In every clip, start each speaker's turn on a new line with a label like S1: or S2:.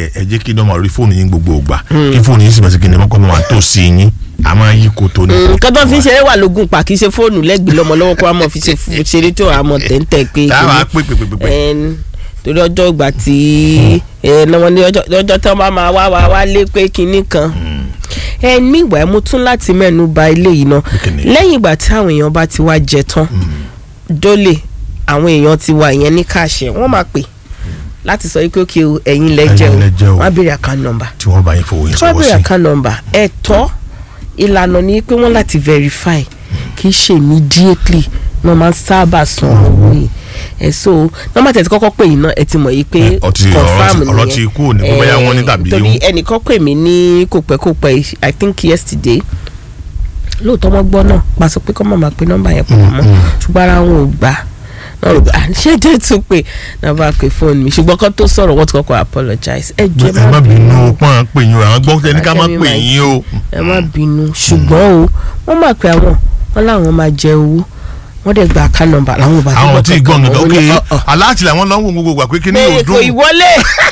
S1: ẹ ẹ jẹ́ kí dọ́mọ rí fóònù yín gbogbo ògbà kí fóònù yín sì bá sí kí ni mọ́kọ́ mọ́ wà tó sí yín a máa yí koto ní.
S2: nǹkan tó fi ń ṣeré wà lógun pa kì í ṣe fóònù lẹ́gbẹ̀ẹ́ lọ́mọ lọ́wọ́ kó a mọ̀ fi ṣe fu- ṣeré tó a mọ̀ tẹ́ntẹ́ pé
S1: táwa pè pè pè pè pè.
S2: ẹn, torí ọjọ́ ìgbà tí ẹ lọ́wọ́ ní ọjọ́ ọjọ́ tí wọ́n bá máa wá wá wá lé pé kinní kan ẹ nígbà mo tún láti mẹ́nu ba ilé yìí náà
S1: Kíni?
S2: lẹ́yìn ìgbà tí àwọn èèyàn bá ti wá jẹ tán dólè àwọn èèyàn ti wà ìyẹn ní káàṣẹ wọ́n máa pè láti sọ pé òkè o ẹ̀yin lẹ jẹ o
S1: Ẹ̀yin lẹ jẹ o.
S2: wọ́n á béèrè account number
S1: tí wọ́n bá yín fowó yín
S2: tí wọ́n
S1: sọ́wọ́
S2: béèrè
S1: sí.
S2: account number ẹ̀tọ́ ìlànà ni pé wọ́n láti verify kì í ṣe immediately wọ́n máa ń sábà san owó yìí ẹ̀ so nọ́mbà tẹ̀ tí kọ́kọ́ pè yín náà ẹ ti mọ̀ yìí pé
S1: Ẹ, ọtí-
S2: confam
S1: ọ̀rọ̀ ti- ọ̀rọ̀
S2: nìyẹn.
S1: ti kú òní pé bóyá wọ́n ní
S2: Eh,
S1: tàbí
S2: torí
S1: ó-
S2: ẹnìkan pè mí ní kò pẹ́ kò pẹ́ i think yesterday lóòótọ́ wọ́n gbọ́ náà pàṣẹ pé kọ́ mọ̀ máa pe nọ́mbà yẹn pọ̀ mọ́ ṣùgbọ́n ara wọn ò gbà náà rò pé à ṣé jẹ́ tún pé náà bá pe fóònù mi ṣùgbọ́n kó tó sọ̀rọ̀ wọ́n ti kọ́kọ́ apologize ẹ jẹ́
S1: ẹ má bínú o pọ́n à ń pè yín o àwọn gbọ́ tẹ́ ní ká má
S2: Akẹ́mi
S1: pè
S2: máa
S1: yín o.
S2: ẹ má bínú ṣùgbọ́n o wọ́n máa pe àwọn wọn láwọn máa jẹ owó wọ́n dẹ̀ gba account number làwọn ò bá
S1: àwọn tí gbọ́ nǹkan ok
S2: ọ̀ ọ̀
S1: aláàtì làwọn lọ́wọ́ gbogbo gbà pé kí ni yóò
S2: pé kò
S1: dún
S2: ìwọlé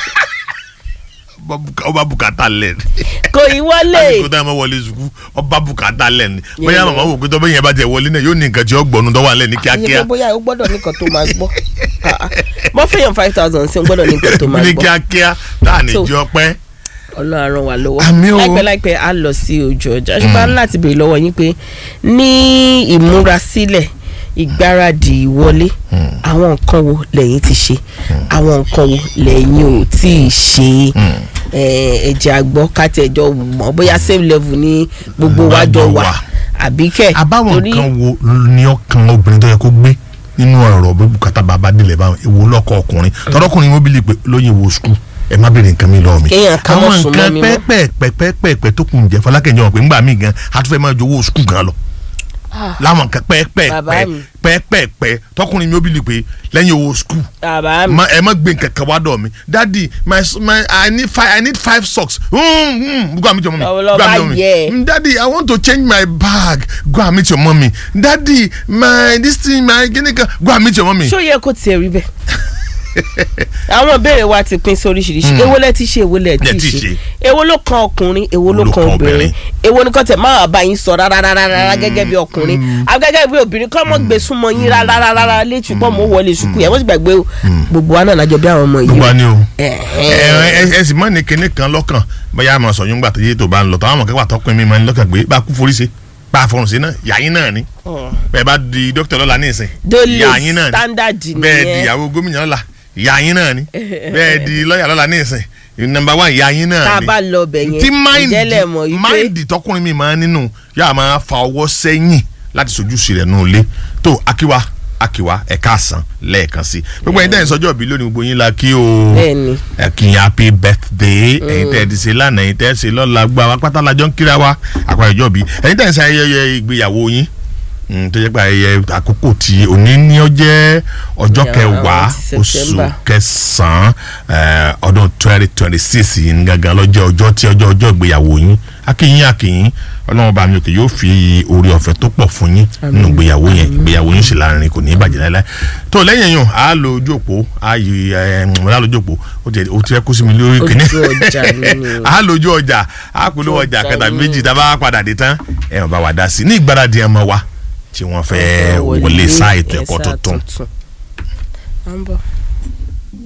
S1: ọba bùkátà lẹ̀
S2: kò ìwọlé
S1: lásìkò tá a máa wọlé sùkú ọba bùkátà lẹ̀ ni bóyá màmá wò pé tọ́ bẹ́yẹn bá jẹ wọlé náà yóò ní nǹkan tí ó gbọ́nu tó wà lẹ̀ ní
S2: àyè
S1: kíákíá
S2: pé bóyá o gbọ́dọ̀ nìkan tó máa gbọ́ Ah, ah. bọ́ fẹ́yàn five thousand sí o gbọ́dọ̀ nìkan tó máa
S1: ní
S2: gbọ́
S1: kíákíá tá à ní
S2: So-
S1: jọ pẹ́.
S2: ọlọ́run ràn wá lọ́wọ́
S1: Àmín o.
S2: láìpẹ́ láìpẹ́ á lọ sí ojú ọjà ṣùgbọ́n a ní láti béèrè lọ́wọ́ yín pé ní ìmúrasílẹ̀ ìgbáradì ìwọlé àwọn nǹkan wo lẹ́yìn ti ṣe àwọn nǹkan wo lẹ́yìn ò tí ì ṣe Eh, ẹ̀jẹ̀ àgbọ̀ káti ẹ̀jọ̀ mọ̀ bóyá same level ní gbogbo wa jọ wà
S1: wà.
S2: àbí kẹ̀
S1: àbáwọn
S2: torí
S1: nǹkan wo ni ọkàn obìnrin tó yẹ kó gbé nínú ọ̀rọ̀ bí bùkátà bàbá délẹ̀ báwọn èwo lọ́kọ̀ ọkùnrin tọ́lọ́kùnrin wọn bí lè pé lóyìn wo skul ẹ má béèrè nǹkan mi lọ́wọ́ mi.
S2: Kéèyàn ká mọ́
S1: àwọn
S2: sùn mọ́
S1: nǹkan
S2: mi mọ́.
S1: pẹ́ẹ́pẹ́ẹ́pẹ́ẹ́pẹ́ tó kù ń jẹ́ fọlákẹ́yìn ọ̀pẹ ńgbà mí gan a tún fẹ́ máa jowó skul gan lọ.
S2: Ah.
S1: láwọn nǹkan
S2: Bàbá mi.
S1: pẹ́ẹ́pẹ́ẹ́pẹ́ tọkùnrin mi ó bí lè pé lẹ́yìn owó skul
S2: bàbá mi
S1: ma ẹ má gbé nǹkan kan wá dọ̀ mi daddy my my i need five i need five socks mm, mm, go and meet your mommy
S2: Lọ- lọ
S1: go and
S2: bá
S1: meet your mommy
S2: yẹ.
S1: Mm, daddy i want to change my bag go and meet your mommy daddy my this thing my gini kan go and meet your mommy.
S2: ṣó yẹ kó tiẹ̀ rí bẹ́ẹ̀ àwọn ìbéèrè wa ti pín sóríṣiríṣi èwo lẹ ti ṣe èwo lẹ
S1: Lẹ
S2: ti
S1: ti
S2: ṣe
S1: ṣe.
S2: èwo ló kan ọkùnrin èwo ló kan obìnrin èwo ni kò tẹ máa bá yín sọ rárá rárá rárá gẹ́gẹ́ bí ọkùnrin gẹ́gẹ́ bí obìnrin kọ́ mọ́ gbé súnmọ́ yín rárá rárá rárá létí pọ́ mọ́ wọlé sùkú yẹn wọ́n sì gbàgbé o gbogbo wa náà lájọ bí àwọn ọmọ yìí
S1: gbogbo
S2: o.
S1: ani o
S2: Ẹ-
S1: ẹ ẹ ẹ sì mọ ní kinní kan lọ́kàn bóyá àmọ sọyún gbà tó yé tó bá ń lọ tó àwọn ọmọ kẹwàá tọpin mi máa ń lọ́kàn gbé bá a kú forí ṣe bá a fọrùn sí náà yàyín náà ni bẹ́ẹ̀ bá di dókítà lọ́la ní ìsìn
S2: Dole
S1: yàyín náà ni
S2: standard
S1: bẹ́ẹ̀ di
S2: nìyẹn
S1: ìyàwó gómìnà lọ́la yàyín náà ni bẹ́ẹ̀ di lọ́yà lọ́la ní ìsìn nọ́mbà wán yàyín náà ni
S2: tá a bá lọ bẹ̀ yẹn
S1: tí
S2: ìjẹ́lẹ̀ mọ̀ yìí pé
S1: máìndì tọkùnrin mi máa ń nínú yàrá máa fa ọwọ́ sẹ́yìn láti sojú sí rẹ̀ nù lé tó akíwá akíwá ẹ̀ka àsán lẹ́ẹ̀kan sí gbogbo ẹ̀yin tẹ́yìn sọ́jọ́ bí lónìí gbogbo yín la kí o
S2: Bẹ́ẹ̀ni.
S1: ẹ kí yín happy birthday ẹ̀yin tẹ́ ẹ ti ṣe lánàá ẹ̀yin tẹ́ ẹ ṣe lọ́la gba wa pátá lajọ́ ń kíra wa àpá ìjọ bí ẹ̀yin tẹ́yìn ṣe ayẹyẹ ìgbéyàwó yín mm, tó jẹ́ pé ayẹyẹ àkókò tí òní ní ó jẹ́ ọjọ́
S2: Yeah,
S1: kẹwàá
S2: ti
S1: oṣù
S2: September.
S1: kẹsàn-án eh, ọdún twenty twenty six yìí ní gangan lọ́jọ́ ọjọ́ tí ọjọ́ ọjọ́ ìgbéyàwó yín akínyín akínyín ọlọ́run bá mi òkè yóò fi orí ọ̀fẹ́ tó pọ̀ fún yín nínú ìgbéyàwó yẹn ìgbéyàwó yín sì láàrin kò ní í bàjẹ́ láéláé tó lẹ́yìn yẹn á lo ojú òpó á yí ẹ á lo ojú òpó ó ti ó ti ẹ kó sí mi lórí kìíní
S2: Ojú ọjà nínú.
S1: á lo ojú ọjà á polówó ọjà
S2: Ọjà
S1: kẹta
S2: nínú.
S1: méjì tá a bá padà dé tán ẹ wọn bá wa dá sí i ní ìgbáradì ẹ mọ wa tí wọ́n fẹ́ wọlé sáà ètò ẹ̀kọ́ tuntun.
S2: À ń bọ̀.